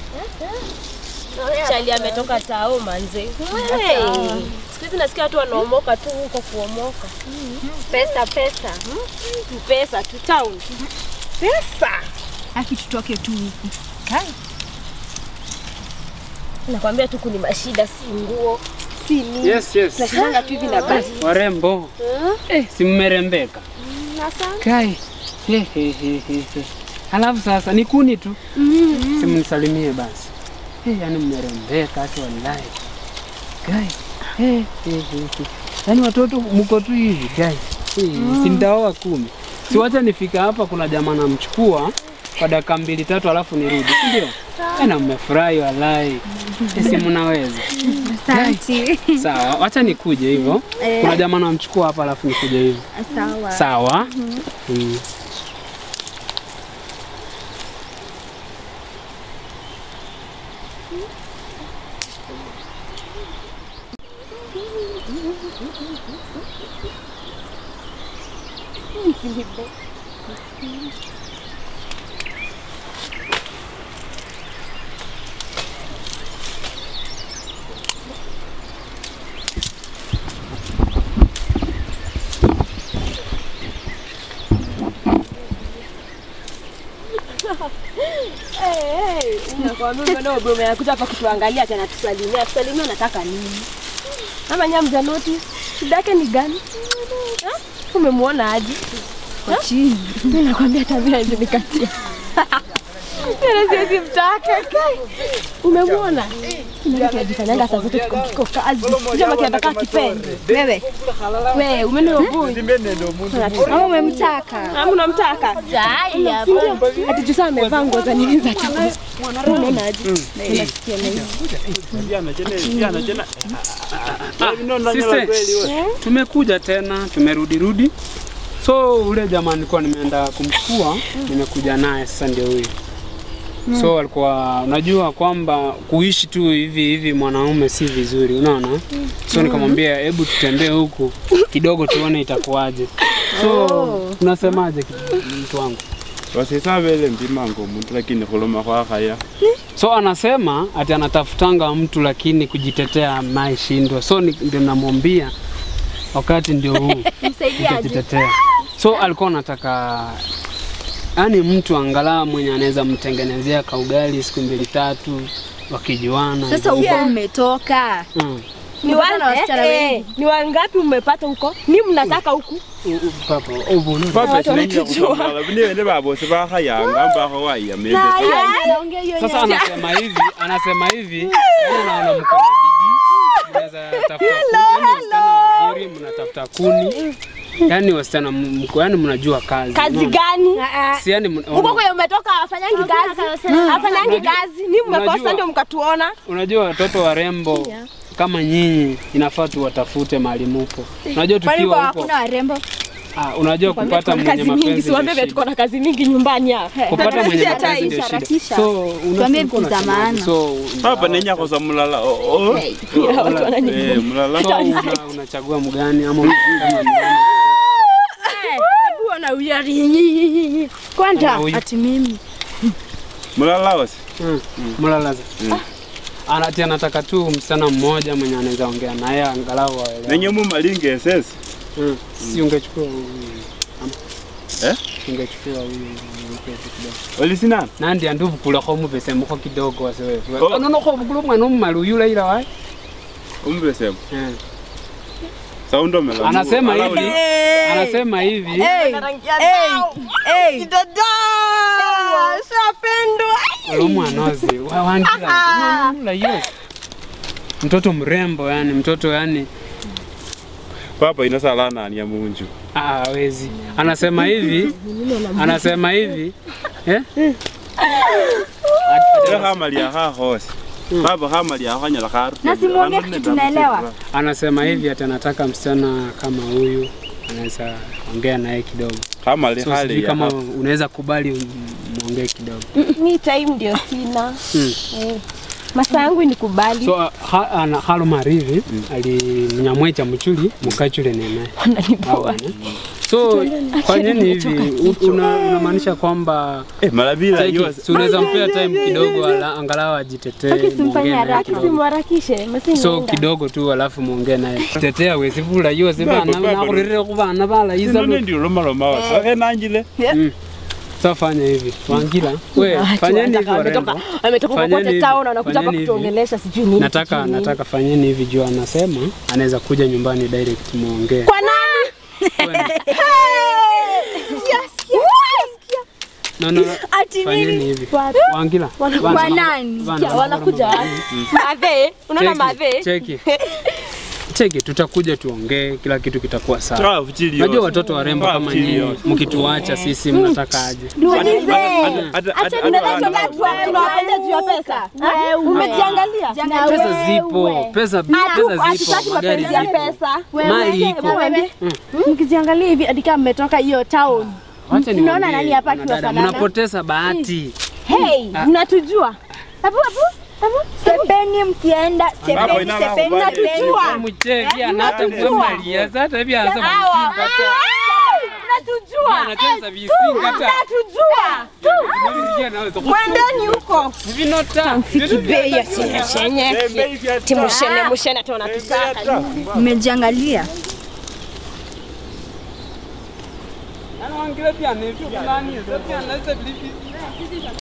Chali ametoka tao manze. Hey. Siku hizi nasikia watu wanaomoka tu huko kuomoka. Pesa pesa. Ni Pesa tu town. Pesa. Aki tutoke tu huku. Nakwambia tu kuni mashida si nguo. Si nini. Yes, yes. Tunashindana tu hivi na basi. Warembo. Eh, si mmerembeka. Kai. He, he, he, he, he. Alafu sasa ni kuni tu. Mm. Simnisalimie basi. Eh, yani mmerembeka hata wallahi. Kai. Eh, he, he, he. Yaani watoto mko tu hivi kai. Eh, si nitaoa kumi. Si wacha nifika hapa kuna jamaa namchukua kwa dakika mbili tatu alafu nirudi. Si ndio? Eh, na mmefurahi wallahi. Eh, si mnaweza. Asante. Sawa, wacha nikuje hivyo. Kuna jamaa namchukua hapa alafu nikuje hivyo. Sawa. Sawa. Mm. Nakwambia mbona wewe umekuja hapa kutuangalia tena tusalimia. Tusalimia unataka nini? Ama nyama mja notice. Shida yake ni gani? Ha? Umemwona aje? Kwa chini. Mimi nakwambia tabia hizo nikatia. Tena siwezi mtaka kai. Umemwona? Ndio kinajifanyanga saa zote tuko kiko kazi. Ndio makiataka kipende. Wewe, Wewe umeona boy. ama umemtaka? Ama unamtaka? Ati Jusa amevaa nguo za nini za chakula. Unaona aje? Unasikia na hiyo. Siste, tumekuja tena, tumerudi rudi. So ule jamaa nilikuwa nimeenda kumchukua, nimekuja naye sasa ndio huyu. So alikuwa unajua kwamba kuishi tu hivi hivi mwanaume si vizuri, unaona? So nikamwambia hebu tutembee huku kidogo tuone itakuwaje. So unasemaje mtu wangu? wasisabele mpimanga omuntu lakini khuloma khwakhaya So anasema ati anatafutanga mtu lakini kujitetea maishindwa. So ni- ndio namwambia wakati ndio huu nitajitetea. So alikuwa anataka yani mtu angalau mwenye anaweza mtengenezea kaugali siku mbili tatu wakijuana. Sasa huko mmetoka. Mm. Ni Umepata na wasichana wa- wengi? eh, ni wangapi umepata huko? Ni mnataka huku? U- u- Papa, ubu, no. papa Watu sinenya wanatujua. khusamala bune bene babose bakhayanga mbakho wayameze Sasa anasema hivi, anasema hivi, yani naona mko na bidii, mnaweza tafuta kuni, yani wasichana wazuri, mnatafuta kuni, yani wasichana m- mko, yani mnajua kazi. Kazi unaona? gani? Si yani mna- Huko kwenye umetoka hafanyangi kazi. Hafanyangi kazi. Ni mmekosa Unajua- ndio mkatuona. Unajua watoto warembo kama nyinyi inafaa tuwatafute mahali mupo. Unajua Kwani tukiwa kwa huko, hakuna warembo? ah, unajua Kwambia kupata tuko na mwenye kazi mingi, mapenzi siwaambie ndio vile tuko shida. na kazi mingi nyumbani hapa. Kupata mwenye tunasikia mapenzi tai, ndio shida. sharatisha. So Tuambie unasema vitu za unasemaje? maana. So papa nenya khosa mulala oh, oh. Pia watu wanani- Eh, mulala so una, unachagua mgani ama unachagua mgani? Bwana uyari. Kwanza Huyu. Ati mimi. mulala wasi Mm. Mlalaza. Anati anataka tu msichana mmoja mwenye anaweza ongea naye angalau waelewane. nenye mumalinga esesi Mm. Si ungechukua huyu. ama? Eh? Ungechukua huyu mkwetu kidogo. olisinana nandi anduvukula mupese mukho kidogo wase Oh. onono khovukula omwana omumali uyu ulaila wayi umubesemu Eh. saundomela anasema hivi anasema hivi olo mwanozi wa- wandira ula yo mtoto mrembo yani mtoto yani papa inasalanania munju ah, wezi anasema hivi anasema hivi eh? ela khamalia khakhosi papa khamalia khanyala kharu Na simuongee kitu tunaelewa. anasema hivi ati anataka msichana kama huyu anaweza ongea naye kidogo khamali so sijui khali kama unaweza kubali um- muongee kidogo mi time ndio sina. Mm. Eh. Masaa yangu ni kubali. so ha, ana, halo marivi ali mnyamwecha muchuli mukachule nene Wananipoa. Awana. So fanyeni hivi, u- una- unamaanisha kwamba Eh, mara bila cheki, hiyo. si unaweza mpea time kidogo ala- angalau ajitetee, Aki simfanye muongee naye haraka. kidogo. Simharakishe, masi so nienda. kidogo tu alafu muongee naye tetea wesivula yose bana nakurire ku bana balayiza Sino ndio loma loma wasa. Okay, nanjile. so fanya hivi wangila we fanyeni hivi warembo ametoka Fanyeni kokote hivi, town anakuja hapa fanyeni hivi. kutuongelesha sijui nini. nataka sijui nini. nataka fanyeni hivi juu anasema anaweza kuja nyumbani direct muongee Kwa nani? no, no, Ati fanyeni nini? hivi Wapi? wangila Wanakuja Bana, nani? bana, Sikia, bana, wanakuja bana. wapi? Madhe, unaona madhe? cheki cheki tutakuja tuongee kila kitu kitakuwa sawa Toa fuchili Unajua yote. watoto warembo Toa kama fuchili nyinyi yote. mkituacha sisi mnataka aje? Tuulize. Hata- hata- hata- hata Unadhani wana- tunawapenda tunawapenda juu ya pesa? Ha? Umejiangalia? Pesa zipo, pesa pesa Hatutaki zipo, magari mapenzi ya zipo, pesa. mali iko. Wewe, mkijiangalia hivi hadi kama mmetoka hiyo town. Wacha Mnaona niwaambie, nani hapa wanadada, akiwafanana? mnapoteza bahati. Hey, mnatujua. Hebu hebu hebu Sepeni mkienda, Hapo sepeni, inama sepeni, kubali. sepeni. Mcheki anata mwalia sasa hivi anza kusinga sasa. Mnatujua. Anacheza visinga hata. Mnatujua. Nilisikia naweza Mwendeni huko. kuvinota. Bei ya chenye. Eh, bei vya Timushene mushene tu bei vya wanatusaka. ta. Mmejiangalia. Anaangalia pia ni vipi nani? Sasa pia anaweza vipi?